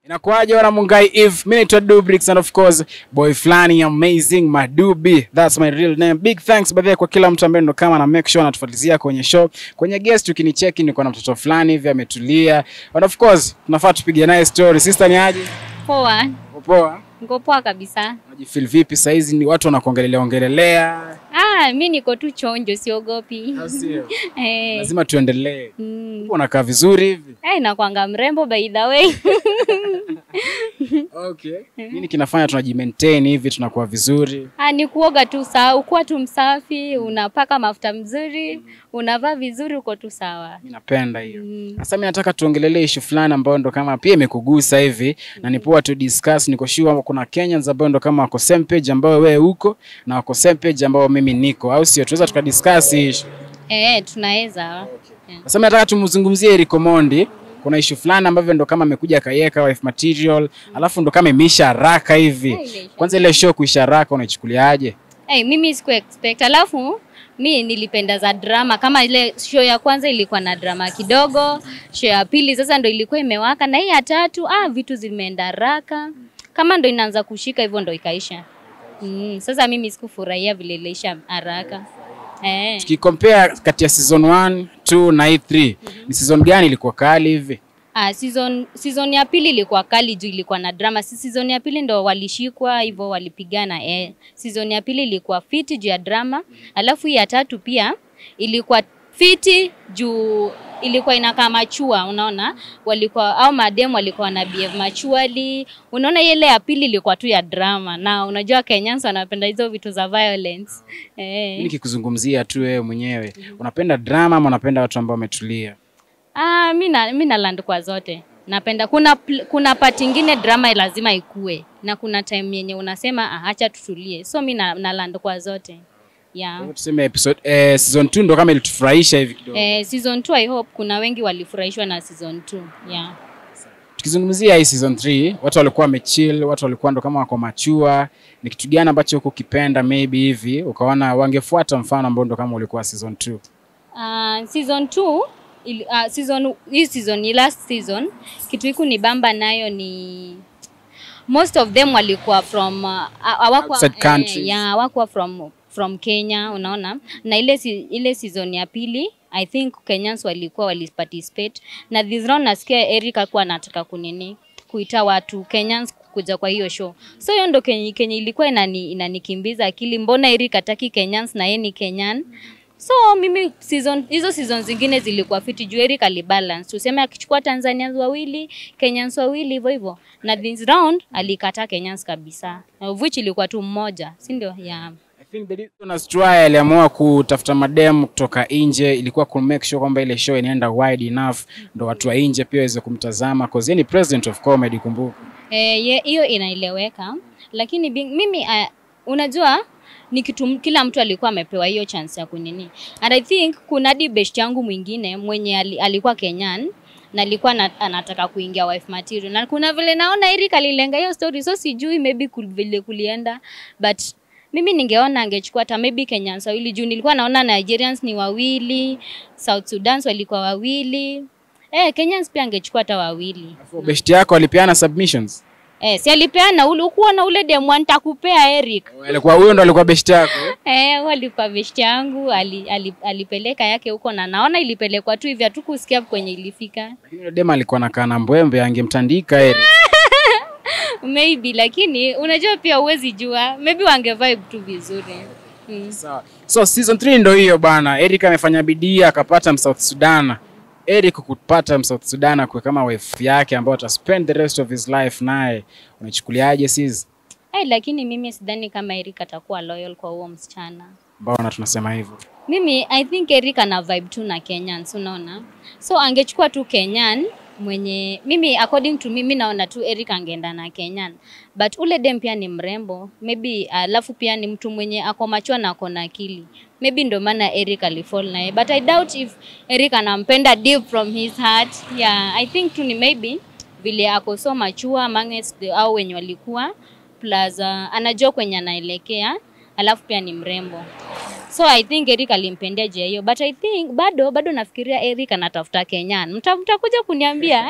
Inakuaje wana Mungai Eve? Mimi naitwa Dubrix and of course boy flani amazing Madubi. That's my real name. Big thanks by the way kwa kila mtu ambaye ndo kama na make sure anatufuatilia kwenye show. Kwenye guest ukinicheki niko na mtoto fulani hivi ametulia. And of course tunafaa tupige naye story. Sister ni aje? Poa, Uko Poa. niko poa kabisa. Unajifeel vipi saa hizi ni watu wanakuongelelea ongelelea? Ah, mi niko tu chonjo, siogopi. Au sio? Eh, Lazima tuendelee. mm. Unakaa vizuri hivi. Eh, nakwanga mrembo by the way. Okay. Nini kinafanya tunajimaintain hivi tunakuwa vizuri? Ah, ni kuoga tu sawa, ukuwa tu msafi, unapaka mafuta mzuri, unavaa vizuri, uko tu sawa. Mimi napenda hiyo. Mm. Sasa mimi nataka tuongelelee issue fulani ambayo ndo kama pia imekugusa hivi na ni poa tu discuss. Niko sure kuna Kenyans ambao ndo kama wako same page ambao wewe uko na wako same page ambao mimi niko, au sio? Tunaweza tukadiscuss hii issue. Eh, tunaweza. Sasa mimi nataka tumzungumzie Eric Omondi. Kuna issue fulani ambavyo ndo kama amekuja akaiweka wife material, alafu ndo kama imeisha haraka hivi. Eh, imeisha. Kwanza ile show kuisha haraka unaichukuliaje? Eh, mimi siku expect. Alafu mi nilipenda za drama kama ile show ya kwanza ilikuwa na drama kidogo, show ya pili sasa ndo ilikuwa imewaka na hii ya tatu ah, vitu zimeenda haraka. Kama ndo inaanza kushika hivyo ndo ikaisha. Mm, sasa mimi sikufurahia vile iliisha haraka. Eh. Tukicompare kati ya season 1, 2 na hii 3, ni season gani ilikuwa kali hivi? Ah, season season ya pili ilikuwa kali juu ilikuwa na drama. Si season ya pili ndo walishikwa hivyo walipigana. Eh, season ya pili ilikuwa fiti juu ya drama. Alafu hii ya tatu pia ilikuwa fiti juu ilikuwa inakaa machua, unaona, walikuwa au madem walikuwa na behave machuali. Unaona, ile ya pili ilikuwa tu ya drama, na unajua Kenyans wanapenda hizo vitu za violence Mimi eh. nikikuzungumzia tu wewe mwenyewe, unapenda drama ama unapenda watu ambao wametulia? Ah, mi na mi na land kwa zote. Napenda kuna pl- kuna part ingine drama lazima ikue na kuna time yenye unasema ah, acha tutulie. So mi na, na land kwa zote. Yeah. Tuseme episode eh, season 2 ndo kama ilitufurahisha hivi kidogo. Eh, season 2 I hope kuna wengi walifurahishwa na season 2. Yeah. Tukizungumzia hii season 3, watu walikuwa wamechill, watu walikuwa ndo kama wako machua. Ni kitu gani ambacho huko ukipenda maybe hivi ukaona wangefuata mfano ambao ndo kama ulikuwa season 2? Uh, season 2 ili, uh, season hii season ni last season kitu hiku ni bamba nayo ni most of them walikuwa from uh, hawakuwa Outside countries. eh, yeah, hawakuwa from from Kenya unaona na ile si, ile season ya pili I think Kenyans walikuwa waliparticipate na this round nasikia Eric alikuwa anataka kunini kuita watu Kenyans kuja kwa hiyo show. So hiyo ndo kenye, kenye ilikuwa inani, inanikimbiza akili, mbona Eric hataki Kenyans na yeye ni Kenyan? So mimi season hizo season zingine zilikuwa fiti juu Eric alibalance. Tuseme akichukua Tanzanians wawili, Kenyans wawili hivyo hivyo. Na this round alikataa Kenyans kabisa. Of which ilikuwa tu mmoja, si ndio? Yeah. I think the reason Australia aliamua kutafuta madem kutoka nje ilikuwa ku make sure kwamba ile show inaenda wide enough ndo watu wa nje pia waweze kumtazama cause yeye ni president of comedy kumbuka. Eh, ye- hiyo inaeleweka, lakini bing, mimi uh, unajua ni kitu kila mtu alikuwa amepewa hiyo chance ya kunini. And I think kuna hadi best yangu mwingine mwenye ali, alikuwa Kenyan na alikuwa na, anataka kuingia wife material na kuna vile naona Eric alilenga hiyo story, so sijui maybe kul, vile kulienda but mimi ningeona angechukua hata maybe Kenyans wawili juu nilikuwa naona Nigerians ni wawili, South Sudan walikuwa wawili. Eh, Kenyans pia angechukua hata wawili. Alafu best yako alipeana submissions. Eh, si alipeana ule ukuwa na ule demu nitakupea Eric. Alikuwa huyo ndo alikuwa best yako. Eh, walikuwa best yangu ali, ali, alipeleka yake huko na naona ilipelekwa tu hivi hatukusikia kwenye ilifika. Lakini yule dem alikuwa anakaa na mbwembe angemtandika Eric. Maybe lakini unajua pia huwezi jua. Maybe wange vibe tu vizuri. Mm. Sawa. So season 3 ndo hiyo bana. Eric amefanya bidii akapata Msouth Sudan. Eric kupata Msouth Sudan kwa kama wife yake ambayo ataspend the rest of his life naye. Unachukuliaje sis? Eh, lakini mimi sidhani kama Eric atakuwa loyal kwa huo msichana. Mbona tunasema hivyo? Mimi I think Eric ana vibe tu na Kenyans, unaona? So angechukua tu Kenyan mwenye mimi according to mimi naona tu Eric angeenda na Kenyan. But ule dem pia ni mrembo. Maybe alafu pia ni mtu mwenye ako machua na ako na akili. Maybe ndo maana Eric alifall naye. But I doubt if Eric anampenda deep from his heart. Yeah, I think tu ni maybe vile ako so machua amongst the au wenye walikuwa plus uh, anajua kwenye anaelekea alafu pia ni mrembo. so i think eric alimpendea jia hiyo but i think bado bado nafikiria eric anatafuta kenyan Mta- mtakuja kuniambia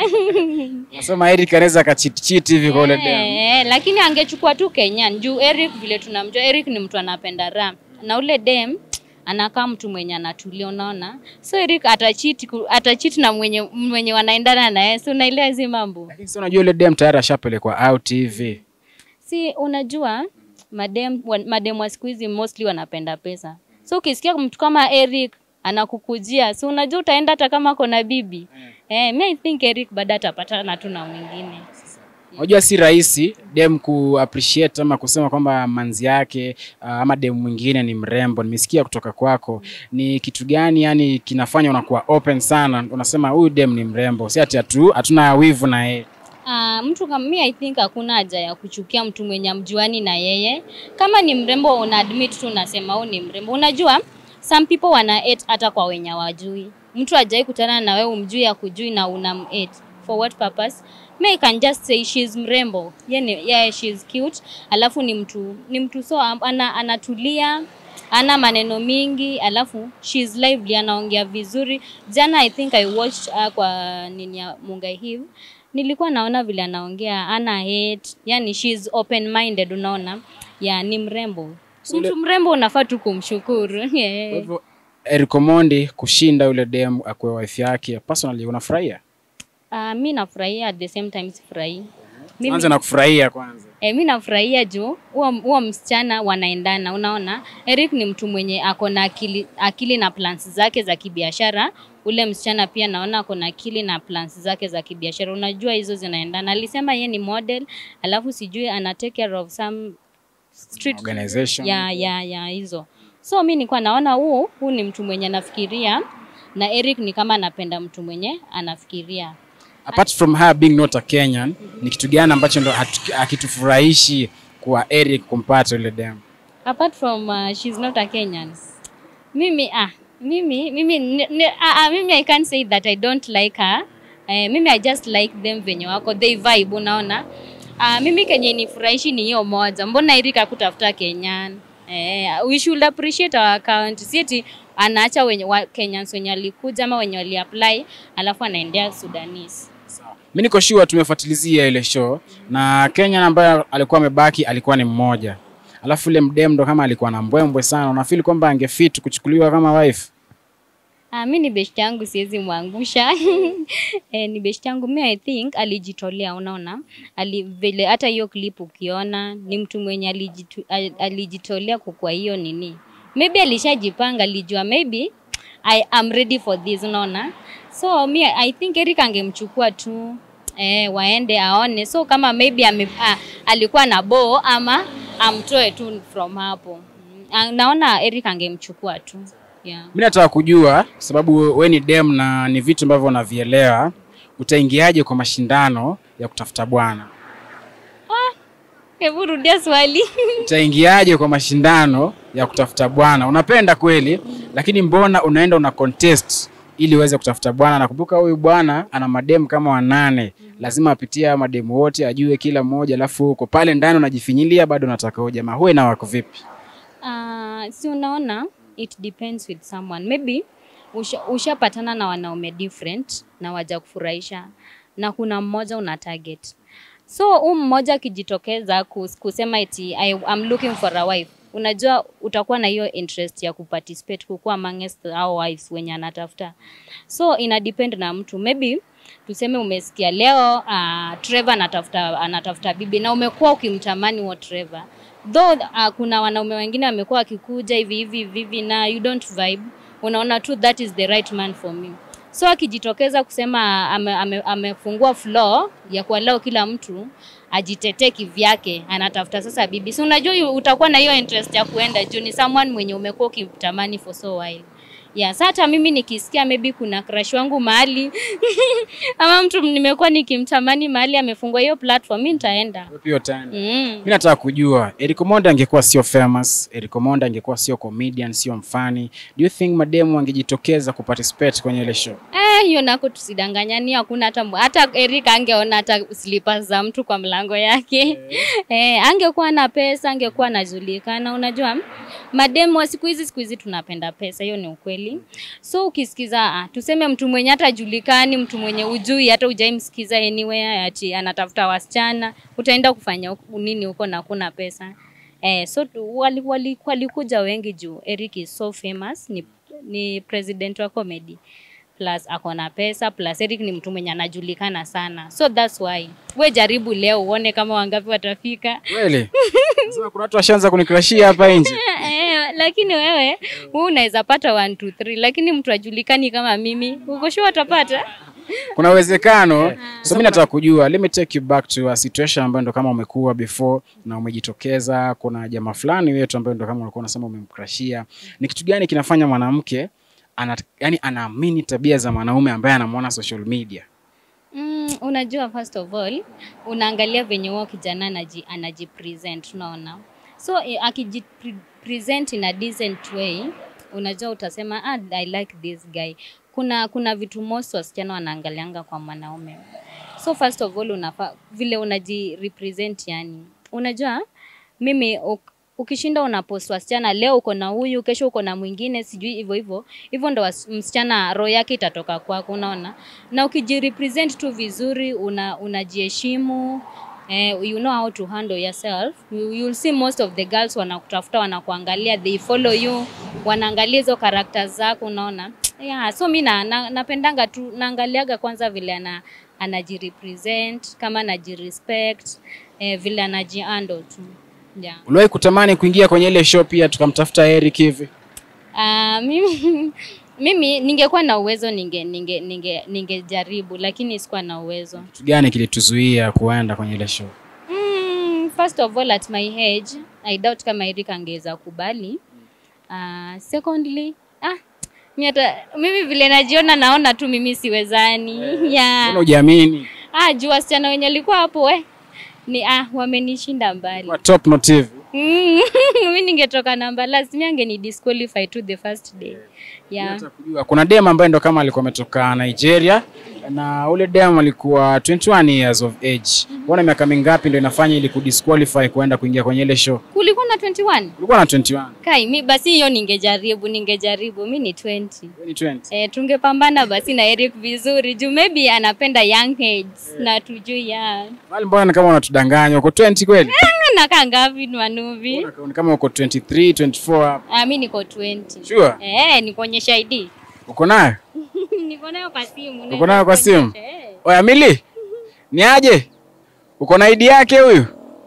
Nasema Eric anaweza akacheat hivi kwa ule dem. Eh, lakini angechukua tu kenyan juu eric vile tunamjua eric ni mtu anapenda raha na ule dem anakaa mtu mwenye anatulia unaona so eric atachiti ku- atachiti na mwenye mwenye wanaendana naye si unaelewa hizi mambo Lakini sasa unajua ule dem tayari ashapelekwa out hivi. si unajua madem wa- madem wa siku hizi mostly wanapenda pesa so ukisikia mtu kama eric anakukujia si unajua utaenda hata kama kona bibi eh, mi i think eric baada atapatana tu na mwingine Unajua si rahisi dem ku appreciate ama kusema kwamba manzi yake uh, ama dem mwingine ni mrembo. Nimesikia kutoka kwako, ni kitu gani yani kinafanya unakuwa open sana, unasema huyu dem ni mrembo, si ati hatu hatuna wivu na yeye. Uh, mtu kama mi I think hakuna haja ya kuchukia mtu mwenye mjuani na yeye. Kama ni mrembo una admit tu unasema huu ni mrembo. Unajua some people wana hate hata kwa wenye wajui. Mtu hajai kutana na wewe umjui akujui na una hate. For what purpose? Me I can just say she's mrembo. Yani, yeah, she's cute. Alafu ni mtu ni mtu so am- ana, anatulia ana maneno mingi alafu she's lively anaongea vizuri jana i think i watched uh, kwa nini ya mungai hiv nilikuwa naona vile anaongea ana hate yani she's open minded unaona ya ni mrembo mtu mrembo unafaa tu kumshukuru Kwa yeah. hivyo Eric Omondi kushinda yule dem akuwe wife yake, personally unafurahia? uh, mi nafurahia at the same time sifurahii Mimi- Anza na kufurahia kwanza. E, mi nafurahia juu huo huo msichana wanaendana. Unaona, Eric ni mtu mwenye ako na akili, akili na plans zake za kibiashara. Ule msichana pia naona ako na akili na plans zake za kibiashara. Unajua hizo zinaendana. Alisema ye ni model, alafu sijui ana take care of some street Organization. ya ya ya hizo. So mi nilikuwa naona huu huu ni mtu mwenye anafikiria na Eric ni kama anapenda mtu mwenye anafikiria. Apart from her being not a Kenyan, ni kitu gani ambacho ndo hatu- hakitufurahishi kwa Eric kumpata yule dem? apart from uh, she's not a Kenyan. Mimi ah mimi mimi ni, ni, ah, ah, mimi I can't say that I don't like her. Eh, mimi I just like them venye wako they vibe unaona. Ah, mimi kenye nifurahishi ni hiyo moja. Mbona Erika kutafuta Kenyan? Eh, we should appreciate our account. Si eti anaacha wenye wa, Kenyans wenye walikuja ama wenye waliapply alafu anaendea Sudanese. Mi niko sure tumefuatilizia ile show na Kenyan ambaye alikuwa amebaki alikuwa ni mmoja, alafu ile mdem ndo kama alikuwa na mbwembwe sana. Unafeel kwamba angefit kuchukuliwa kama wife? Ah, mi ni best yangu siwezi mwangusha. eh, ni best yangu mi I think alijitolea, unaona ali, vile hata hiyo clip ukiona ni mtu mwenye alijitu, al- alijitolea kukua hiyo nini, maybe alishajipanga, alijua maybe I am ready for this, unaona so mi I think Eric angemchukua tu eh, waende aone, so kama maybe ame, ah, alikuwa na bo ama amtoe tu from hapo. Mm, ah, Naona Eric angemchukua tu yeah. Mi nataka kujua kwa sababu we ni dem na ni vitu ambavyo unavielewa, utaingiaje kwa mashindano ya kutafuta bwana? Hebu rudia swali. Utaingiaje kwa mashindano ya kutafuta bwana? Unapenda kweli, lakini mbona unaenda una contest ili uweze kutafuta bwana? Nakumbuka huyu bwana ana mademu kama wanane, lazima apitie haya mademu wote, ajue kila mmoja, alafu huko pale ndani unajifinyilia, bado unataka huyo jamaa. Huwe na wako vipi? Uh, si unaona it depends with someone maybe usha- ushapatana na wanaume different na waja kufurahisha na kuna mmoja una target so huu mmoja akijitokeza kus- kusema eti I, I'm looking for a wife unajua utakuwa na hiyo interest ya kuparticipate kukuwa amongst our wives wenye anatafuta so ina depend na mtu maybe tuseme umesikia leo uh, Trevor anatafuta anatafuta bibi na umekuwa ukimtamani huo Trevor though uh, kuna wanaume wengine wamekuwa wakikuja hivi hivi hivi hivi na you don't vibe unaona tu that is the right man for me so akijitokeza kusema ame, ame, amefungua floor ya kualao kila mtu ajitetee kivyake anatafuta sasa bibi si unajua yu- utakuwa na hiyo interest ya kuenda juu ni someone mwenye umekuwa ukimtamani for so while Yes, hata mimi nikisikia maybe kuna crush wangu mahali ama mtu nimekuwa nikimtamani mahali amefungua hiyo platform, mi nitaenda. Wewe pia utaenda. Mm. Mi nataka kujua Eric Omondi angekuwa sio famous, Eric Omondi angekuwa sio comedian, sio mfani, do you think mademu angejitokeza kuparticipate kwenye ile show? Eh, hiyo nako tusidanganyani, hakuna hata mw- hata Eric angeona hata slippers za mtu kwa mlango yake. Eh, angekuwa na pesa, angekuwa anajulikana. Unajua mademu wa siku hizi siku hizi tunapenda pesa, hiyo ni ukweli. So ukisikiza ah, tuseme mtu mwenye hata julikani, mtu mwenye ujui hata hujaimsikiza anywhere, ati anatafuta wasichana, utaenda kufanya huku- nini huko na kuna pesa eh? So tu- wali, wali, walikuja wengi juu Eric is so famous, ni, ni president wa comedy plus ako na pesa plus Eric ni mtu mwenye anajulikana sana, so that's why we jaribu leo uone kama wangapi watafika. Kweli? Sasa kuna watu washaanza kunikrashia hapa nje. Eh, lakini wewe wewe unaweza pata 1 2 3 lakini mtu ajulikani kama mimi uko sure utapata Kuna uwezekano. So mimi nataka kujua, let me take you back to a situation ambayo ndo kama umekuwa before na umejitokeza, kuna jamaa fulani wetu ambaye ndo kama ulikuwa unasema umemkrashia. Ni kitu gani kinafanya mwanamke ana, yani anaamini tabia za mwanaume ambaye anamwona social media? mm, unajua first of all unaangalia venye huo kijana anaji, anajipresent unaona so eh, akijipresent in a decent way unajua utasema ah, I like this guy kuna kuna vitu most wasichana wanaangalianga kwa mwanaume so first of all unafa, vile unajirepresent yani unajua mimi uk, ukishinda unapost wasichana leo uko na huyu kesho uko na mwingine sijui hivyo hivyo hivyo ndo was- msichana roho yake itatoka kwako unaona na ukijirepresent tu vizuri una unajiheshimu eh, you know how to handle yourself you, you'll see most of the girls wanakutafuta wanakuangalia they follow you wanaangalia hizo characters zako unaona yeah, so mi na, na, napendanga tu naangaliaga kwanza vile ana anajirepresent kama anajirespect eh, vile anajihandle tu yeah. Uliwahi kutamani kuingia kwenye ile show pia tukamtafuta Eric hivi? Uh, mimi, mimi ningekuwa na uwezo ninge ninge ninge ningejaribu lakini sikuwa na uwezo. Kitu gani kilituzuia kuenda kwenye ile show? Mm, first of all at my age I doubt kama Eric angeweza kubali. Uh, secondly ah mimi hata mimi vile najiona naona tu mimi siwezani. Mbona Yeah. hujiamini? Ah, juu wasichana wenye walikuwa hapo we ni ah wamenishinda mbali. Kwa top motive. Mm, mimi ningetoka namba last mimi angeni disqualify to the first day. Yeah. Nataka kujua kuna dem ambaye ndo kama alikuwa ametoka Nigeria na ule dem alikuwa 21 years of age. Unaona miaka mingapi ndio inafanya ili kudisqualify kuenda kuingia kwenye ile show? Kulikuwa na 21. Ulikuwa na 21. Kai, mi basi hiyo ningejaribu, ningejaribu. Mi ni 20. Wewe ni 20. E, tungepambana basi na Eric vizuri juu maybe anapenda young heads na tujui ya Wale mbona ni kama unatudanganya uko 20 kweli? nakaa ngapi Manuvi? Ni kama uko 23, 24 hapo. Ah, mi niko 20. Sure? Eh, nikuonyesha ID. Uko nayo? niko nayo kwa simu. Uko nayo kwa simu? Eh. Oya Mili. Ni aje? Uko na ID yake huyu?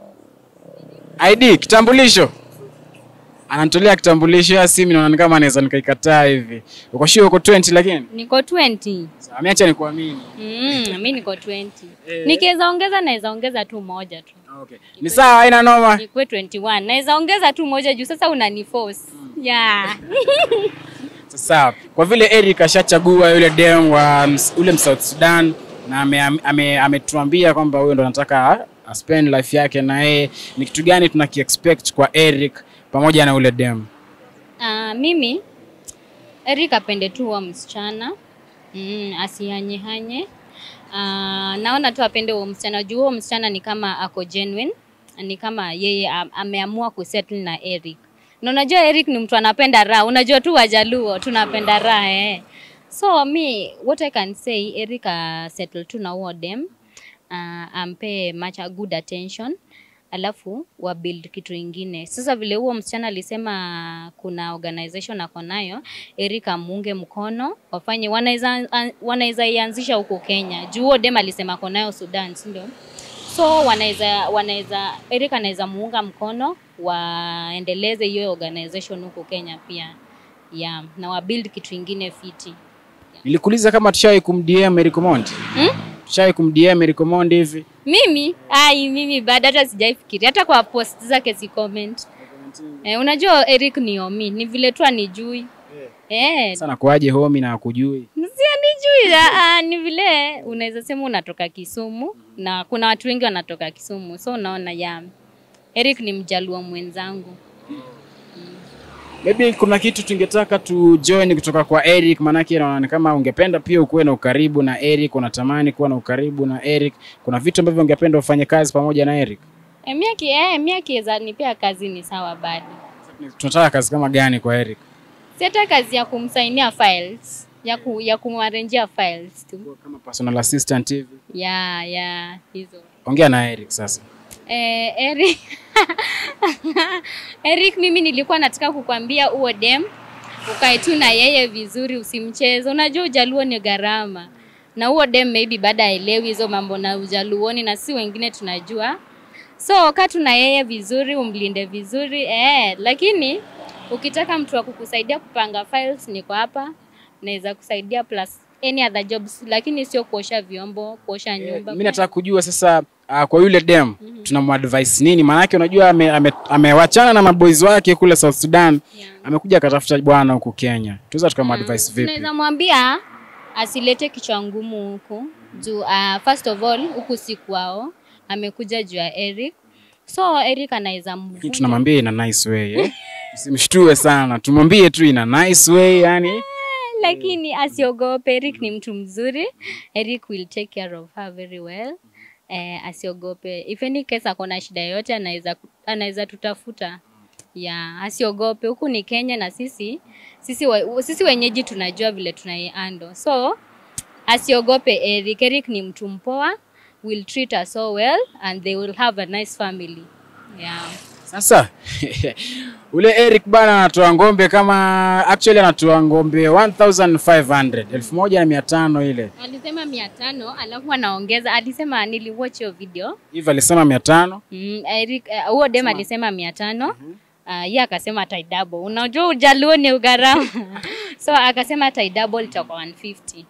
ID kitambulisho. Ananitolea kitambulisho ya simu naona ni kama anaweza nikaikataa hivi. Uko sure uko 20 lakini? Niko 20. Sawa, ameacha nikuamini. Mm, mi niko 20. Eh. Nikiweza ongeza naweza ongeza tu moja tu. Okay. Ni sawa, haina noma. Nikuwe 21. Naweza ongeza tu moja juu sasa unaniforce. Yeah. Sawa. Kwa vile Eric ashachagua yule dem wa ms- ule South Sudan na ametuambia ame, ametuambia kwamba huyo ndo anataka a spend life yake na yeye, ni kitu gani tunakiexpect kwa Eric pamoja na ule dem? Uh, mimi Eric apende tu huo msichana mm, asihanyehanye. Uh, naona tu apende huo msichana juu huo msichana ni kama ako genuine, ni kama yeye am- ameamua kusettle na Eric. Na unajua Eric ni mtu anapenda raha, unajua tu Wajaluo tunapenda raha eh. So me what I can say Eric uh, settle tu na huo dem uh, ampe much a good attention alafu wa build kitu ingine. Sasa vile huo msichana alisema kuna organization ako nayo, Eric amuunge mkono wafanye, wanaweza wanaweza ianzisha huko Kenya juu huo dem alisema ako nayo Sudan, si ndio? So wanaweza wanaweza Eric anaweza muunga mkono waendeleze hiyo organization huko Kenya pia yeah, na wa build kitu ingine fiti. Nilikuuliza kama tushawahi kumdm Eric Omondi. Hmm? Tushawahi kumdm Eric Omondi hivi? Mimi ai, mimi bado hata sijaifikiria, hata kwa post zake si comment. Eh, unajua Eric ni omi, ni vile tu anijui. Eh, Sana kwaje homi na akujui? si anijui, ah, ni vile unaweza sema unatoka Kisumu na kuna watu wengi wanatoka Kisumu, so unaona ya Eric ni mjaluo mwenzangu. Maybe kuna kitu tungetaka tu join kutoka kwa Eric, maanake naona ni kama ungependa pia ukuwe na ukaribu na Eric, unatamani kuwa na ukaribu na Eric. Kuna vitu ambavyo ungependa ufanye kazi pamoja na Eric. Eh, mimi aki eh, mimi akiweza nipea kazi ni sawa bado. Tunataka kazi kama gani kwa Eric? Si hata kazi ya kumsainia files, ya ku, ya kumarenjia files tu. Kama personal assistant hivi. Ya, ya hizo. Ongea na Eric sasa. Eh, Eric Eric, mimi nilikuwa nataka kukwambia uo dem ukae tu na yeye vizuri, usimcheze. Unajua ujaluo ni gharama, na huo dem maybe baada aelewi hizo mambo na ujaluoni, na si wengine tunajua. So kaa tu na yeye vizuri, umlinde vizuri eh, lakini ukitaka mtu wa kukusaidia kupanga files, niko hapa, naweza kusaidia plus any other jobs, lakini sio kuosha vyombo, kuosha nyumba. Mimi nataka kujua sasa uh, kwa yule dem tunamuadvise nini? Maanake unajua amewachana ame, amewachana na maboys wake kule South Sudan, Yeah. amekuja akatafuta bwana huku Kenya. Tunaweza tukamuadvise vipi? Tunaweza mwambia asilete kichwa ngumu huku juu uh, first of all huku si kwao, amekuja juu ya Eric, so Eric anaweza Lakini mvunja tunamwambia ina nice way eh? Usimshtue sana, tumwambie tu ina nice way yani. lakini asiogope. Eric ni mtu mzuri. Eric will take care of her very well. Eh, asiogope. If any case ako na shida yoyote anaweza anaweza tutafuta. Ya, asiogope. Huku ni Kenya na sisi sisi wa, sisi wenyeji tunajua vile tunaiando. So asiogope Eric. Eric ni mtu mpoa. Will treat her so well and they will have a nice family. Yeah. Sasa ule Eric bana anatoa ngombe kama actually anatoa ngombe 1500 elfu moja na mia tano ile Alisema mia tano alafu anaongeza, alisema niliwatch hiyo video hivi, alisema mia tano Mm, Eric eh, huo dem alisema mia tano uh, ye akasema taidabo. Unajua ujaluo ni ugharama so akasema taidabo litakuwa 150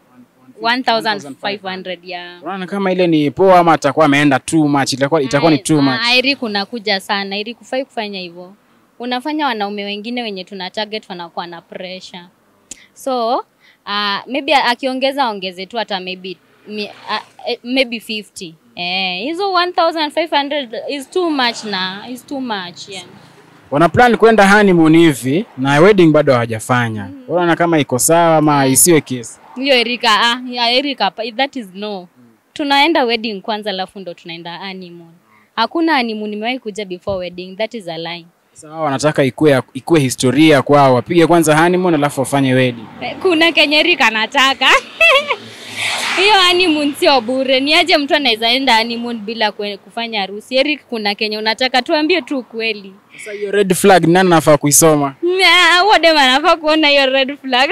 1500 ya Unaona kama ile ni poa ama atakuwa ameenda too much, itakuwa itakuwa ni too much. Ah, Eric unakuja sana. Eric kufai kufanya hivyo. Unafanya wanaume wengine wenye tuna target wanakuwa na pressure. So uh, maybe akiongeza ongeze tu hata maybe mi, uh, eh, maybe 50. Eh, hizo 1500 is too much na is too much yeah. Wana plan kwenda honeymoon hivi na wedding bado hawajafanya. Unaona kama iko sawa ama isiwe kesi. Hiyo Erika, ah, ya Erika, pa- that is no. Tunaenda wedding kwanza alafu ndo tunaenda honeymoon. Hakuna honeymoon nimewahi kuja before wedding, that is a lie. Sasa wao wanataka ikue ikue historia kwao, wapige kwanza honeymoon alafu wafanye wedding. Eh, Kuna kenye Erika anataka. Hiyo honeymoon sio bure. Ni aje mtu anaweza enda honeymoon bila kwe- kufanya harusi? Eric, kuna kenye unataka tuambie tu ukweli. Sasa hiyo red flag nani anafaa kuisoma? Na, Huo dem anafaa kuona hiyo red flag.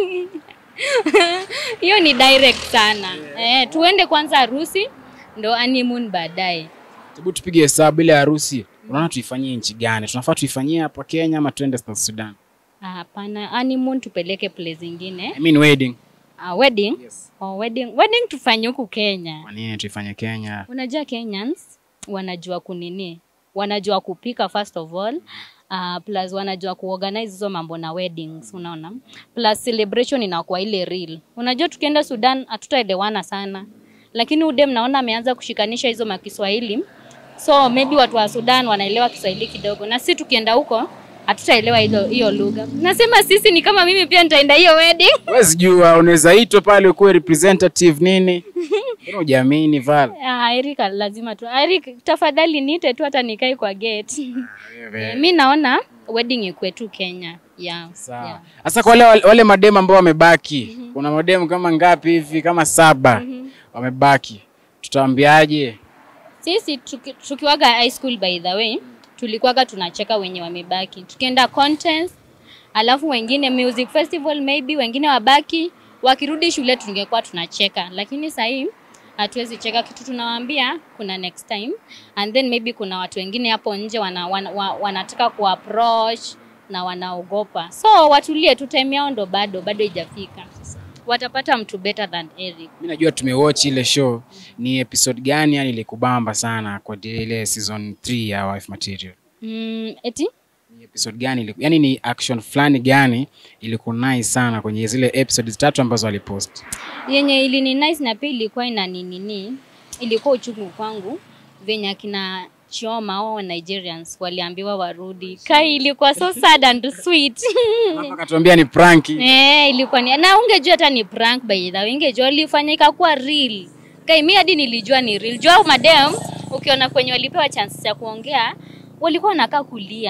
Hiyo ni direct sana. Eh, tuende kwanza harusi ndo honeymoon baadaye. Hebu tupige hesabu ile harusi. Unaona tuifanyie nchi gani? Tunafaa tuifanyie hapa Kenya ama tuende South Sudan? Ah, Hapana, honeymoon tupeleke place ingine. I mean wedding. Ah, wedding? Yes. Oh, wedding. Wedding tufanye huku Kenya. Kwa nini tuifanye Kenya? Unajua Kenyans wanajua kunini, wanajua kupika first of all. Uh, plus wanajua kuorganize hizo mambo na weddings, unaona. Plus celebration inakuwa ile real. Unajua tukienda Sudan hatutaelewana sana, lakini udem naona ameanza kushikanisha hizo makiswahili, so maybe watu wa Sudan wanaelewa Kiswahili kidogo, na sisi tukienda huko hatutaelewa hiyo hiyo lugha. Nasema sisi ni kama mimi pia nitaenda hiyo wedding. Huwezi jua, unaweza itwa pale ukuwe representative nini? Mbona hujaamini Val? Ah, Erika lazima tu. Eric, tafadhali niite tu hata nikae kwa gate. Eh, mi naona wedding ikuwe tu Kenya. Yeah. Sawa. Yeah. Sasa kwa wale wale mademu ambao wamebaki, kuna mademu kama ngapi hivi kama saba wamebaki. Tutaambiaje? Sisi tuki, tukiwaga high school by the way, tulikuwaga tunacheka wenye wamebaki. Tukienda contest, alafu wengine music festival maybe wengine wabaki, wakirudi shule tungekuwa tunacheka. Lakini sasa hii hatuwezi cheka kitu tunawaambia kuna next time and then maybe kuna watu wengine hapo nje wana, wana, wana, wanataka kuapproach na wanaogopa so watulie tu time yao ndo bado bado haijafika watapata mtu better than Eric Mimi najua tumewatch ile show. Ni episode gani yani ilikubamba sana kwa ile season 3 ya Wife Material? mm, eti Ni episode gani iliku, yani ni action fulani gani ilikunai sana kwenye zile episodes tatu ambazo alipost? yenye ilini nice na pia ilikuwa ina ninini ilikuwa uchungu kwangu venye akina Chioma wao Nigerians waliambiwa warudi. Kai ilikuwa so sad and sweet. Hapa akatuambia ni prank. Eh, ilikuwa ni na ungejua hata ni prank by the way, ungejua ilifanyika kuwa real. Kai mimi hadi nilijua ni real. Jua madam ukiona kwenye walipewa chance ya kuongea walikuwa wanakaa kulia.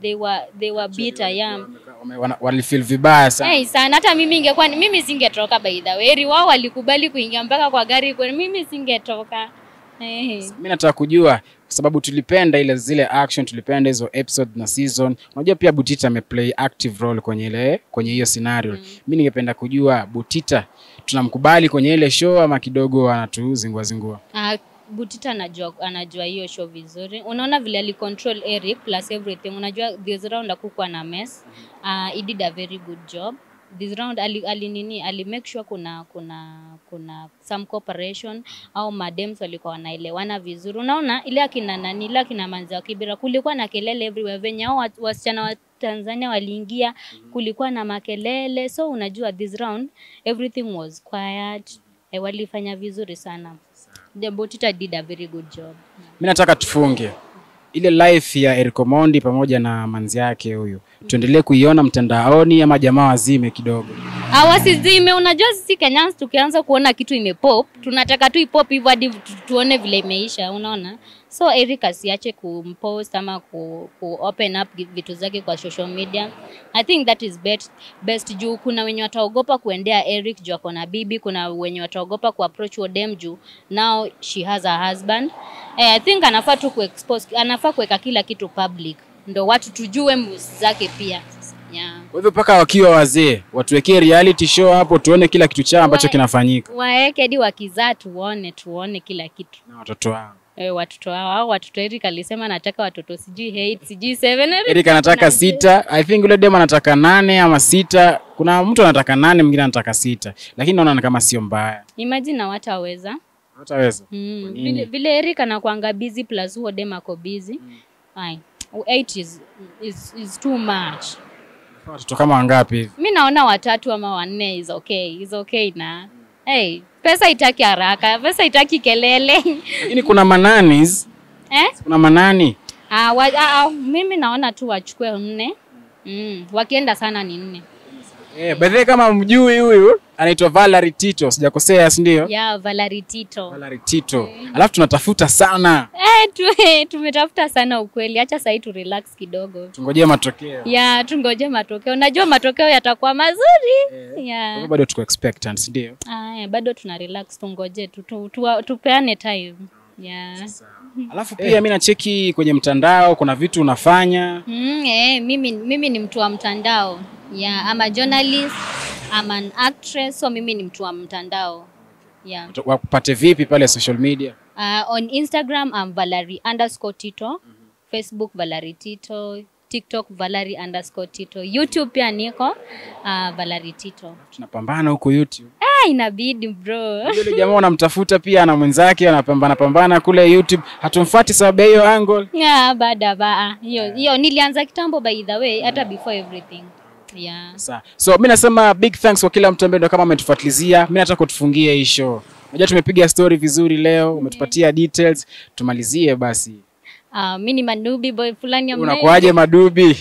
they were they were bitter yeah Wame- wana- walifeel vibaya sana Hey, sana hata mimi ingekuwa ni- mimi singetoka by the way Heri wao walikubali kuingia mpaka kwa gari kwa mimi singetoka hey. mi nataka kujua kwa sababu tulipenda ile zile action tulipenda hizo episode na season unajua pia butita ameplay active role kwenye ile kwenye hiyo scenario mm. mi ningependa kujua butita tunamkubali kwenye ile show ama kidogo anatuzingua zingua Uh, Butita anajua anajua hiyo show vizuri. Unaona vile alicontrol Eric plus everything. Unajua this round hakukuwa na mess. Uh, he did a very good job. This round ali, ali nini ali make sure kuna kuna kuna some cooperation au madems walikuwa wanaelewana vizuri. Unaona ile akina nani ile akina Manzi wa Kibira kulikuwa na kelele everywhere venye hao wat- wasichana wa Tanzania waliingia kulikuwa na makelele. So unajua this round everything was quiet. Eh, walifanya vizuri sana. The Botita did a very good job. mi nataka tufunge ile life ya Eric Omondi pamoja na manzi yake huyu tuendelee kuiona mtandaoni ama jamaa wazime kidogo Awasizime, unajua sisi Kenyans tukianza kuona kitu imepop, tunataka tu ipop hivyo hadi tu, tuone vile imeisha, unaona? So Eric asiache kumpost ama ku, ku open up gi- vitu zake kwa social media. I think that is best, best juu kuna wenye wataogopa kuendea Eric juu ako na bibi, kuna wenye wataogopa kuapproach Odem juu now she has a husband. Eh, I think anafaa tu kuexpose, anafaa kuweka kila kitu public ndo watu tujue moves zake pia. Yeah. kwa hivyo mpaka wakiwa wazee watuwekee reality show hapo tuone kila kitu chao ambacho Wa- kinafanyika waeke hadi wakizaa tuone tuone kila kitu na watoto wao e, watoto hao au watoto Eric alisema nataka watoto sijui 8 sijui 7 Eric anataka sita I think yule dem anataka nane ama sita kuna mtu anataka nane mwingine anataka sita lakini naona ni kama sio mbaya imagine na wataweza hataweza mm. nini? vile, vile Eric anakuanga busy plus huo dem ako busy Fine. 8 is, is, is too much watoto kama wangapi hivi mi naona watatu ama wanne is okay is okay na hey, pesa itaki haraka pesa itaki kelele lakini kuna mananis eh? kuna manani Ah, wa, ah, ah, mimi naona tu wachukue nne mm. wakienda sana ni nne eh, by the way kama mjui huyu anaitwa Valerie Tito sijakosea si ndio ya Valerie Tito Valerie Tito alafu tunatafuta sana eh, tu, tumetafuta sana ukweli hacha sahii tu relax kidogo tungojee matokeo ya tungoje matokeo najua matokeo yatakuwa mazuri Kwa ya hivyo bado tuko expectant si ndio Aya, bado tuna relax tungoje tu, tu, tu, tupeane time ya alafu pia mi nacheki kwenye mtandao kuna vitu unafanya Mm, eh, mimi, mimi ni mtu wa mtandao yeah, I'm a journalist, I'm an actress, so mimi ni mtu wa mtandao yeah. wakupate vipi pale social media Uh, on Instagram I'm Valerie underscore Tito, Facebook Valerie Tito, TikTok Valerie underscore Tito, YouTube pia niko uh, Valerie Tito. tunapambana huko youtube Ah, inabidi bro. yule jamaa unamtafuta pia na mwenzake anapambana pambana kule youtube hatumfuati sababu ya hiyo angle Yeah, bada ba. Hiyo hiyo nilianza kitambo by the way, hata before everything. Yeah. Sawa. so mi nasema big thanks kwa kila mtu ambaye ndo kama ametufuatilizia mi nataka utufungie hii show unajua tumepiga story vizuri leo umetupatia details tumalizie basi Uh, mimi ni Manubi boy fulani ya unakuaje madubi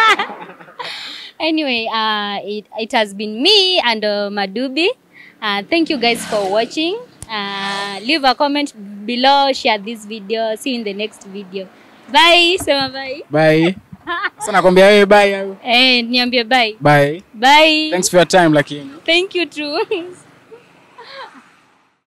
Anyway, uh, it, it has been me and uh, Madubi. Uh, thank you guys for watching. Uh, leave a comment below, share this video. See you in the next video. Bye. Sema bye. bye sasa nakwambia wewe bye au? Eh, niambie bye. bye Bye. thanks for your time lakini Thank you too.